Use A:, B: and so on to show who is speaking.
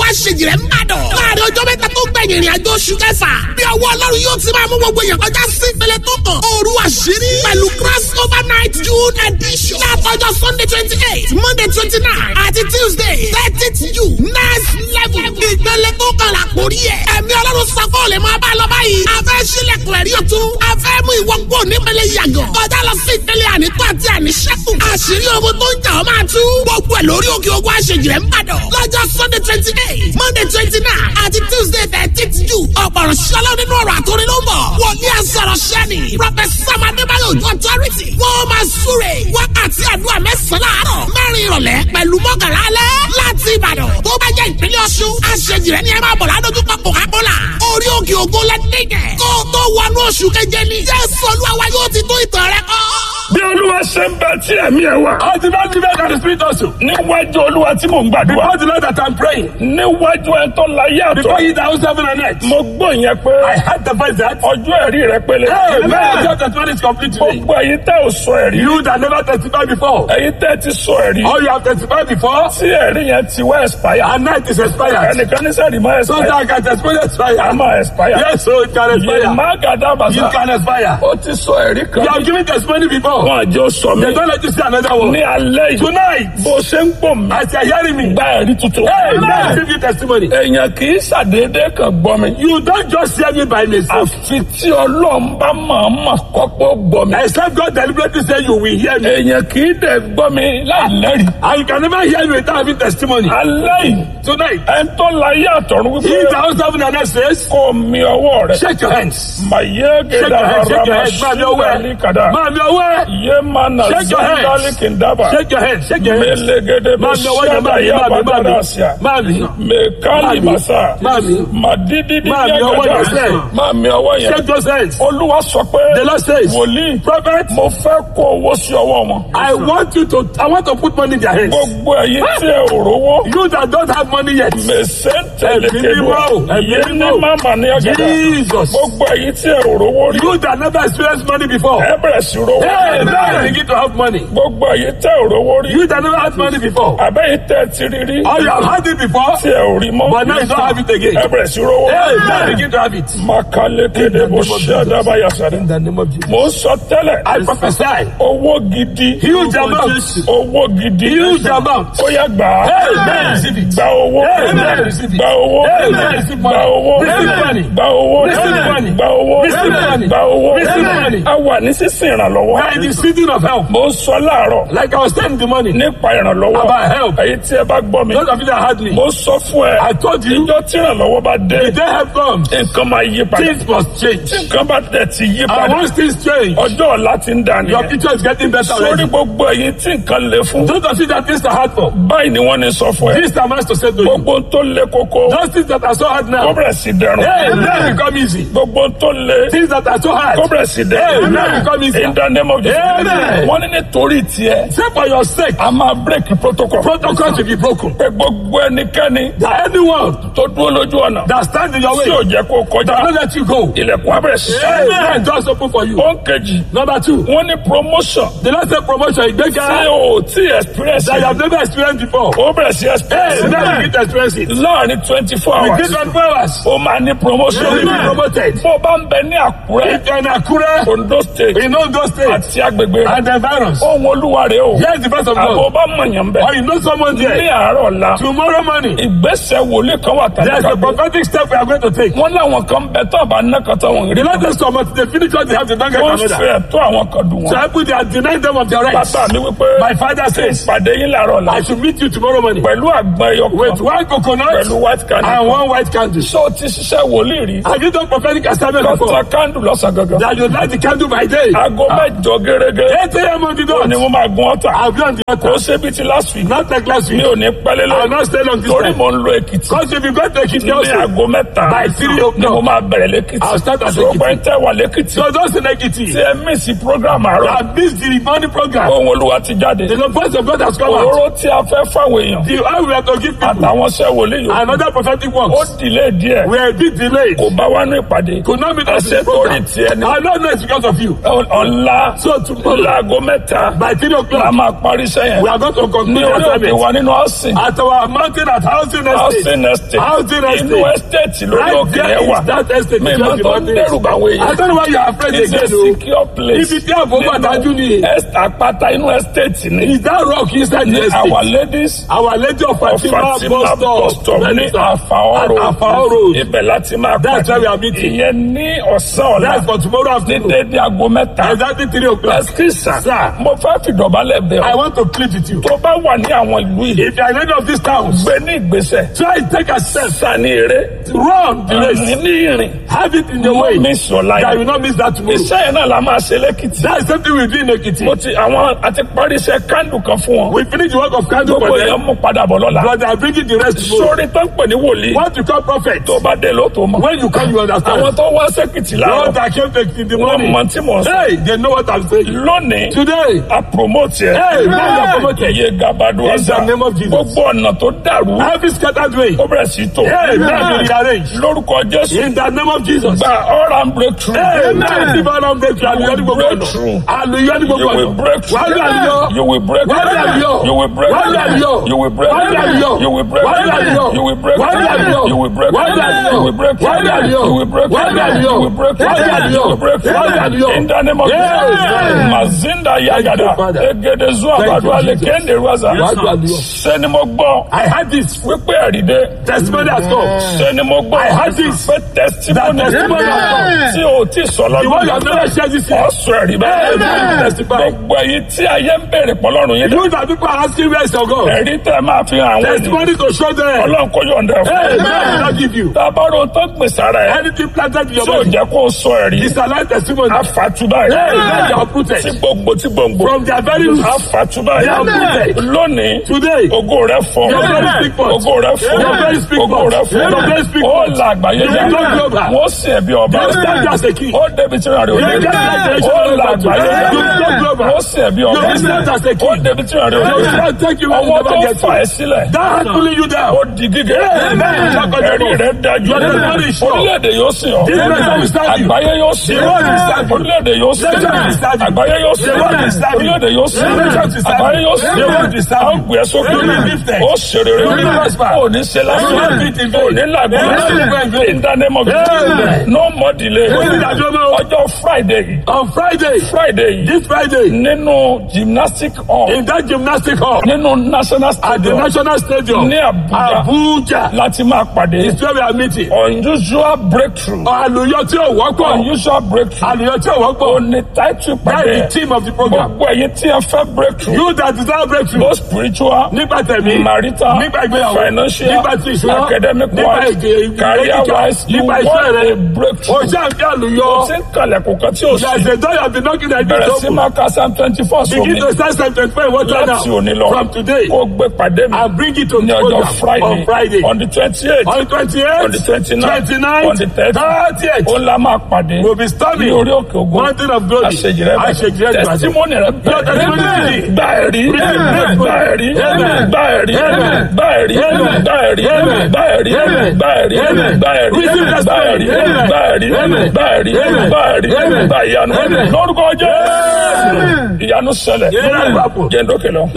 A: àṣejìrẹ́ ń bàdàn. láàrin ọjọ́ mẹ́ta tó gbẹ̀yìn ìrìn àjò oṣù kẹfà. bí ọwọ́ ọlọ́run yóò ti máa mú gbogbo èèyàn kọjá sí ìpele tó kàn. òru àṣírí pẹ̀lú cross over night june edition. látọjọ́ sunday twenty eight monday twenty nine àti tuesday thirtieth june next level. ìpele tó kàn là kórí ẹ̀. ẹ̀mí ọlọ́run sọ́kọ́ lè máa bá lọ báyìí. a fẹ́ sílẹ̀kùn ẹ̀rí ọ̀tún. a fẹ́ mú ìwọ kúrò nípele yàgàn. kọjá lọ sí ìpele ànító àti àníṣẹ́kù. àṣírí ogun tó ń jà ọ́ máa tú. gbogbo ẹ̀ lórí òkè ogun àṣejìrẹ́ ń bàdàn. lọ́jọ́ sunday twenty eight monday twenty nine àti tuesday thirteenth june. ọ̀pọ̀rọ̀ ṣọlá nínú ọ̀rọ̀ àtòrí ló ń bọ̀. wòlíì àsọ̀rọ̀ ṣẹ́ni. professor adébáyọ̀ ojú authority. wọ́n máa súre. wákàtí àdúrà mẹ́sàn-án láàárọ̀. mẹ́rin ìrọ̀lẹ́ pẹ̀lú mọ́kànlá alẹ́. láti ìbàdàn tó bá jẹ́ ìpínlẹ̀ ọ̀ṣun. àṣejìrẹ́ ni ẹ máa bọ̀ ládójúkọ coca-cola. orí òkè ògo lẹ́dẹ̀gẹ̀. kó o tó wọnú oṣù keje ni. jésù olúwa wa yóò ti tó ìtàn rẹ kọ́.
B: bí olúwa ṣe ń bẹ tí ẹ̀mí ẹ̀ wà.
C: I did not give out the spirit also.
B: níwájú olúwa tí mò ń gbàdúrà.
C: Before the Lord that I'm praying.
B: níwájú ẹ̀ tó láyé àtọ̀.
C: Before he that was heaven and earth.
B: mo gbọ́ yẹn pé
C: I had the voice that.
B: ọjọ́ ẹ̀rí rẹ pélé.
C: Hey, man, your testimony is complete today.
B: gbogbo ẹ̀yin tẹ́ ò sọ ẹ̀rí.
C: You that never testified before.
B: ẹ̀yin tẹ́ ti sọ ẹ̀rí.
C: Or you have testified before.
B: tí ẹ̀rí yẹn ti wá expire.
C: And now it is expired.
B: ẹnìkan ní sẹ́ẹ̀rì máa
C: So
B: expire.
C: that I can testify
B: a
C: expire.
B: máa expire.
C: Yes, so it can
B: yé
C: expire.
B: má gàdá
C: You
B: bàtà.
C: can expire.
B: ó ti sọ ẹ̀rí kan.
C: You have given testimony before.
B: wọn àjọ sọ mi.
C: They don't let you see another one.
B: ní alẹ́ yìí.
C: Tonight,
B: bó ṣe ń pò mí.
C: as you are hearing me,
B: gba ẹ̀rí tuntun.
C: hey, man, give you testimony.
B: èèyàn kì í ṣàdédé kan gbọ́ mi.
C: You don't just hear me by mistake.
B: àfi tí ọlọ́run bá máa ma kọ́kọ́ gbọ́ mi.
C: Except God deliberately say you will hear me.
B: èèyàn kì í dẹ̀ gbọ́ mi láì lẹ́rìí.
C: And you can never hear me without having testimony.
B: alẹ́ yìí
C: Tonight,
B: ẹn tó láyé àtọ̀run
C: he
B: wípé
C: that was heaven and earth says,
B: kó mi ọwọ́ rẹ̀.
C: shake your hands.
B: màyé
C: Shake
B: gèdè
C: your head, shake your
B: àràmà
C: head. Máa mi ọwọ́
B: sídàlí
C: ẹ.
B: kàdá.
C: Máa mi ọwọ́ ẹ.
B: yé mana
C: Shake your hands.
B: zandali kìndàbà.
C: Shake your head, shake your head.
B: mẹlẹgẹdẹ bẹ
C: Máa mi ọwọ́ yẹn,
B: sẹ́dá
C: máa mi,
B: yá
C: máa mi, máa
B: bàdàrà
C: mi.
B: síà.
C: Máa mi.
B: mẹkálì
C: Máa mi.
B: màsà.
C: Máa mi.
B: màdídídí
C: Máa mi ọwọ́ yẹn sẹ́.
B: máa mi ọwọ́ yẹn.
C: Shake those hands.
B: olúwa sọ pé
C: The Lord says,
B: wòlíì
C: Prophet,
B: mo fẹ́ kó owó sí ọwọ́ wọn.
C: I want you to, I want to put money in their hands.
B: gbogbo ẹ̀yin tí ẹ ò rówó.
C: You that don't have money yet.
B: mèsè
C: Ẹ̀mí
B: tẹ̀lékèdè
C: mímọ́, ẹ̀mí
B: yé ní
C: mímọ́.
B: màmá ní ọ̀gá.
C: Jesus.
B: gbogbo ẹ̀yin tí ẹ ò rówó rí.
C: You that never experienced money before.
B: ẹ bẹ̀rẹ̀ sí rówó.
C: Hey, now you begin to have money.
B: gbogbo ẹ̀yin tẹ́ ò rówó rí.
C: You that never had money before.
B: àbẹ́yìn tẹ́ ti rí rí.
C: Or you have had it before.
B: tí ẹ ò rí mọ́.
C: But now you don't have it again.
B: ẹ bẹ̀rẹ̀ sí rówó.
C: Hey, now you begin to have it.
B: makalekede bó ṣe àdábàyà sáré.
C: In the name of Jesus.
B: mo ń sọ tẹ́lẹ̀.
C: I prophesy.
B: owó gidi.
C: Huge amount.
B: owó gidi.
C: Huge amount.
B: ó yá gbà á.
C: Hey, man, receive it.
B: gba owó.
C: Hey, man, receive it.
B: gba owó.
C: Hey, man, receive money.
B: gba owó.
C: Receive money.
B: gba owó.
C: Receive money.
B: gba owó.
C: Receive money.
B: gba owó.
C: Receive money.
B: a wà ní sísìn ìrànlọ́wọ́.
C: We are in the season of help.
B: mo ń sọ láàárọ̀
C: Like I was telling the money.
B: nípa ìrànlọ́wọ́.
C: About help.
B: èyí tí ẹ bá gbọ́ mi.
C: Those of you that had me.
B: mo sọ fún ẹ.
C: I told you.
B: ìjọ tí ìrànlọ́wọ́ bá dé.
C: The day help comes.
B: nǹkan máa yí padà.
C: Things must change.
B: nǹkan bá tẹ̀ ti yí
C: And
B: padà.
C: once things change,
B: ọjọ́ ọ̀la ti ń dà
C: your
B: nìyẹn.
C: future is getting better
B: sórí
C: already.
B: gbogbo ẹ̀yin tí nǹkan le fún.
C: Those of you that things are hard for.
B: báyìí ni wọ́n ní sọ fún ẹ.
C: This time has to say to you.
B: gbogbo ohun tó le koko.
C: Those things that are so hard
B: kó
C: now.
B: bẹ̀rẹ̀ sí dẹrùn.
C: Hey, now become easy.
B: gbogbo ohun tó le.
C: Things that are so
B: kó
C: hard.
B: bẹ̀rẹ̀ sí dẹrùn.
C: Hey, now become easy.
B: in the name of Jesus.
C: Amen.
B: wọ́n ní nítorí tiẹ̀.
C: Say for your sake.
B: a máa break protocol.
C: Protocol to be broken.
B: pé gbogbo ẹnikẹ́ni
C: That anyone
B: tó dúró lójú ọ̀nà.
C: that stand in your
B: tí ò
C: way.
B: jẹ́ kó kọjá.
C: That don't let you go.
B: ilẹ̀kùn abẹ́rẹ́ sí.
C: Amen. Doors open for you.
B: ó ń kejì.
C: Number two.
B: wọ́n ní promotion.
C: The last say promotion.
B: tí
C: Ìgbéga
B: o tí experience.
C: that you have never experienced before.
B: ó bẹ̀rẹ̀ sí
C: Hey,
B: experience.
C: now you get to experience it.
B: láàrin twenty four hours.
C: Within 24 hours.
B: ó máa ní promotion.
C: You will be promoted.
B: bó bá ń bẹ ní àkúrẹ́.
C: If you're in Akure,
B: ondo state.
C: in Ondo State,
B: àti agbègbè rẹ̀.
C: and the virus.
B: ohun olúwa rẹ̀ o.
C: Here's the voice of
B: àbò
C: God.
B: bá mọ̀yàn bẹ̀.
C: Or you know someone
B: ní
C: there.
B: àárọ̀ ọ̀la.
C: Tomorrow morning,
B: ìgbésẹ̀ wòlé kan wà tàbí
C: there's a
B: kàgbé.
C: prophetic step we are going to take.
B: wọ́n láwọn kan bẹ tó àbá ná kan tó wọn
C: The
B: rí.
C: Lord says to us, they finish what they have to don't get
B: wọ́n
C: another.
B: fẹ́ tó àwọn kan dùn
C: So
B: wọn.
C: I put they are denying them of their rights.
B: bàbá mi wípé.
C: My father says,
B: ìpàdé yín làárọ̀ ọ̀la.
C: I should meet you tomorrow morning
B: pẹ̀lú àgbọn ẹyọ
C: with
B: kan.
C: one coconut
B: pẹ̀lú white
C: and
B: candle.
C: one white candle.
B: ṣé o ti ṣiṣẹ́ wòlíì rí.
C: Have you done prophetic assignment
B: kọ́ńtà
C: before?
B: candle lọ́sàn gangan.
C: That you light the candle by day.
B: aago mẹ́jọ gẹ́gẹ́.
C: 8 a.m. on the
B: ni
C: dot.
B: wọ́n máa gun ọ̀tà.
C: I'll be on the
B: kò
C: altar.
B: ṣe bí ti last week.
C: Not like last
B: mi
C: week.
B: ò ní pẹ́lẹ́
C: I will
B: lọ.
C: not stay long this
B: torí
C: time.
B: mo ń lo èkìtì.
C: Because if you go to Ekiti
B: ní
C: also,
B: aago mẹ́ta.
C: By three
B: ni
C: o'clock.
B: mo máa bẹ̀rẹ̀ lẹ́kìtì.
C: I'll start at
B: sọ
C: Ekiti.
B: pé ń tẹ́ wà lẹ́kìtì.
C: so those in Ekiti,
B: tí ẹ mísì program àárọ̀.
C: I missed the morning program.
B: ohun olúwa ti jáde.
C: The voice of God has come out.
B: òróró tí a fẹ́ fáwọn èèyàn.
C: The how we are to give people
B: àtàwọn ṣẹ́ wòlíì yòókù.
C: another prophetic
B: ó
C: works.
B: dìlé díẹ̀.
C: We are a bit delayed.
B: kò bá wá ní ìpàdé.
C: Could not meet us in
B: àṣẹ
C: this
B: torí
C: program.
B: tiẹ̀ ni.
C: I don't know it's because of you.
B: ọ̀la
C: So tomorrow
B: láago mẹ́ta
C: by three
B: la
C: o'clock.
B: máa parí sẹ́yìn
C: We are going to
B: ní
C: conclude
B: orí òkè
C: assignment
B: wa nínú ọ̀sìn
C: at our mountain at housing
B: housing
C: estate.
B: estate
C: Housing
B: inú
C: estate.
B: estate lórí
C: Right
B: òkè
C: there
B: yẹn wà
C: is that estate.
B: mi
C: is
B: máa
C: just the
B: tó
C: mountain.
B: dẹ́rù báwo
C: I
B: èèyàn
C: don't know why you are afraid
B: it's a
C: again o.
B: secure place
C: Ibi tí àbúkọ àdájú ni.
B: Est- àpáta inú estate ni
C: Is that rock inside the
B: ní
C: estate?
B: our ladies
C: Our lady of
B: of
C: Fatima
B: Fatima
C: bus
B: bus
C: stop.
B: stop ní Àfàọ́ road
C: Àfàọ́ road.
B: ibẹ̀ láti máa
C: That's where we are meeting.
B: ìyẹn ní ọ̀sán ọ̀la
C: That's for tomorrow
B: ní
C: afternoon.
B: dédé aago mẹ́ta
C: Exactly three o'clock.
B: ẹsikísà
C: Sir.
B: mo fẹ́ fìdọ̀bálẹ̀ bẹ̀
C: I
B: ọ́
C: want to plead with you.
B: tó bá wà ní àwọn ìlú yìí
C: If you are in any of these towns,
B: gbé ní ìgbésẹ̀
C: try to take a step.
B: sani eré
C: Run the
B: ní
C: race.
B: ní ìrìn
C: Have it in the
B: mo
C: way.
B: miss your life
C: That you will not miss that tomorrow.
B: iṣẹ́ yẹn náà la máa ṣe lẹ́kìtì
C: That's something we do in Ekiti.
B: mo ti àwọn àti parí iṣẹ́ kándù kan fún wọn
C: We finish the work of candle
B: gbogbo
C: for
B: èèyàn
C: them.
B: mú padà bọ̀ lọ́la
C: But they are bringing the rest tomorrow.
B: sórí tó ń pè ní wòlíì
C: What you call prophet.
B: tó bá dé ló tó mọ̀
C: When you come, you understand.
B: àwọn tó wá sẹ́kìtì
C: Those
B: láàárọ̀
C: that came to in the
B: wọ́n
C: morning.
B: mọ tí mò ń sọ
C: Hey, they know what I'm saying.
B: lónìí
C: Today,
B: a promote yẹ
C: Hey, man, you are promoted.
B: iye gabadu
C: In
B: ọ̀sà
C: the name of Jesus.
B: gbogbo ọ̀nà tó dàrú
C: every scattered way.
B: ó bẹ̀rẹ̀ sí tò
C: Hey, man, be rearranged.
B: lórúkọ jésù
C: In the name of Jesus.
B: gba ọ̀rá ń breakthrough
C: Hey, man, tí bá lọ break through, àlùyọ́ ní gbogbo
B: break
C: ọ̀nà.
B: through.
C: Àlùyọ́ ní
B: you
C: gbogbo
B: will
C: ọ̀nà.
B: break through
C: Wàá rí àlùyọ́.
B: you will break
C: Wàá rí àlùyọ́.
B: you will break
C: Wàá rí àlùyọ́.
B: you will break
C: Wàá rí àlùyọ́.
B: you will break
C: Wàá rí àlùyọ́.
B: you will break
C: Wàá rí àlùyọ́.
B: you will break
C: Wàá rí àlùyọ́.
B: you will break
C: Wàá rí àlùyọ́.
B: you will break
C: Wàá rí àlùyọ́.
B: you will break
C: Wàá rí àlùyọ́.
B: you will break
C: Wàá rí àlùyọ́.
B: in the name of
C: Yes.
B: Jesus mazinda yagada
C: Father.
B: egede zuwa
C: Thank you,
B: badu ale
C: Jesus.
B: kende ruwaza
C: Wàá rí àlùyọ́.
B: sẹni mo gbọ́
C: I had this
B: wípé ẹ̀rídé
C: testimony has come.
B: sẹni mo gbọ́
C: I had this.
B: pé testimony
C: That testimony has come.
B: tí o ti sọ
C: The one you have
B: lọ́dún
C: never shared this year.
B: ọ̀sùn ẹ̀rí bẹ́ẹ̀
C: Amen. Testify.
B: gbogbo èyí tí ayé ń bèrè pọ̀lọ́run yín dẹ̀
C: You that people are asking where is your God?
B: ẹ̀rí tẹ́ máa fi hàn àwọn ènìyàn
C: Testimony to show them.
B: ọlọ́run kó yọ̀ǹda ẹ̀
C: Hey,
B: fún
C: man, will not give you.
B: tábàrò tó gbìn sára ẹ̀
C: Anything planted in your
B: tí ò
C: body
B: jẹ́ kó o sọ ẹ̀rí
C: is a life testimony.
B: àfàtúbà
C: Hey,
B: ẹ̀
C: man, they are uprooted.
B: tí gbogbo tí gbòǹgbò
C: From their very roots.
B: àfàtúbà
C: They are
B: ẹ̀
C: uprooted.
B: lónìí
C: Today,
B: ògo rẹ̀ fọ́
C: Your very speak for us.
B: ògo rẹ̀ fọ́
C: Your very speak
B: ògo
C: for us.
B: rẹ̀ fọ́
C: Your very speak
B: ó
C: for us.
B: la àgbáyé
C: You
B: já
C: will not global.
B: wọ́n sì ẹ̀bí ọba
C: You will stand as a king.
B: ó débi tí ìrìn àrè òde
C: You will stand as a
B: ó la
C: king.
B: àgbáyé já
C: You will not global.
B: wọ́n sì ẹ̀bí ọba
C: You will stand as a king.
B: ó débi tí ìrìn àrè
C: You will
B: òde
C: not take you where you
B: ọwọ́ tó
C: never get
B: fà
C: to.
B: ẹ́ sílẹ̀
C: That hand pulling you down.
B: ó di gígé
C: Amen.
B: ẹ̀rí rẹ̀ dájú
C: Your testimony is sure.
B: orílẹ̀-èdè yóò sìn ọ́
C: This nation will stand you.
B: àgbáyé yóò sìn
C: The world will stand you.
B: orílẹ̀-èdè yóò sìn
C: The nation will stand you.
B: àgbáyé yóò sìn
C: The world will stand you.
B: orílẹ̀-èdè yóò sìn
C: The nation will stand you.
B: àgbáyé yóò sìn
C: The world will stand you.
B: à ń gbé ẹ sókè
C: You will be lifted.
B: ó ṣe rere
C: You will be prosper.
B: ó ní ṣe
C: You will
B: lásán
C: not beat in vain.
B: ó ní làgbọ́n
C: You will not be in vain.
B: in the name of Jesus
C: Amen.
B: no more delay
C: Ó ní ìdájọ́ mọ́.
B: ọjọ́ Friday yìí
C: On Friday,
B: Friday yìí
C: this Friday,
B: nínú gymnastic hall
C: in that gymnastic hall
B: nínú national
C: at the
B: stadium
C: National Stadium,
B: ní Abuja
C: Abuja,
B: láti máa pàdé
C: is where we are meeting.
B: unusual breakthrough
C: Àlùyọ tí ò wọ́pọ̀.
B: unusual breakthrough
C: Àlùyọ tí ò wọ́pọ̀.
B: ó ní title
C: That's
B: pàdé
C: the theme of the program.
B: gbogbo ẹ̀yin tí ẹ fẹ́ breakthrough
C: You that desire breakthrough.
B: both spiritual
C: Nípa tẹ̀mí.
B: marital
C: Nípa ìgbéyàwó.
B: financial
C: Nípa ti ìṣúná.
B: academic
C: Nípa
B: wise
C: èdè ìwé
B: career
C: kíkà.
B: wise you
C: Nípa iṣẹ́
B: want
C: rẹ.
B: a breakthrough
C: O ṣe àǹfẹ́ àlùyọ.
B: ó ti ń kalẹ̀kùn kan tí ó
C: There
B: sì
C: is a door you have been knocking at
B: bẹ̀rẹ̀
C: this
B: sí
C: open.
B: máa ka psalm twenty four
C: Begin
B: sómi
C: to start Psalm 25 in water
B: láti òní
C: now.
B: lọ
C: From today.
B: kó gbé pàdé mi
C: And bring it to
B: ní
C: the
B: ọjọ́
C: program
B: Friday
C: on Friday.
B: on the twenty eight
C: On the 28th,
B: on the twenty nine
C: 29th,
B: on the thirty
C: 30th,
B: ó la máa pàdé
C: we'll be storming
B: ní orí òkè ògùn
C: Mountain of Glory.
B: àṣejì rẹ
C: Àṣejì rẹ
B: bẹ
C: gbàgbé.
B: testimony rẹ
C: Your testimony
B: bẹ
C: today.
B: gba ẹ̀rí
C: Amen.
B: gba ẹ̀rí
C: Amen.
B: gba ẹ̀rí
C: Amen.
B: gba ẹ̀rí
C: Amen.
B: gba ẹ̀rí
C: Amen.
B: gba ẹ̀rí
C: Amen.
B: gba ẹ̀rí
C: Amen.
B: gba ẹ̀rí
C: Receive
B: gba
C: testimony.
B: ẹ̀rí
C: Amen.
B: gba ẹ̀rí
C: Amen.
B: gba ẹ̀rí
C: Amen.
B: gba ẹ̀rí
C: Amen.
B: gba ìyanu
C: Amen.
B: lórúkọ Jésù ìyanu ṣẹlẹ̀
C: Amen.
B: jẹ́ndókè lọ.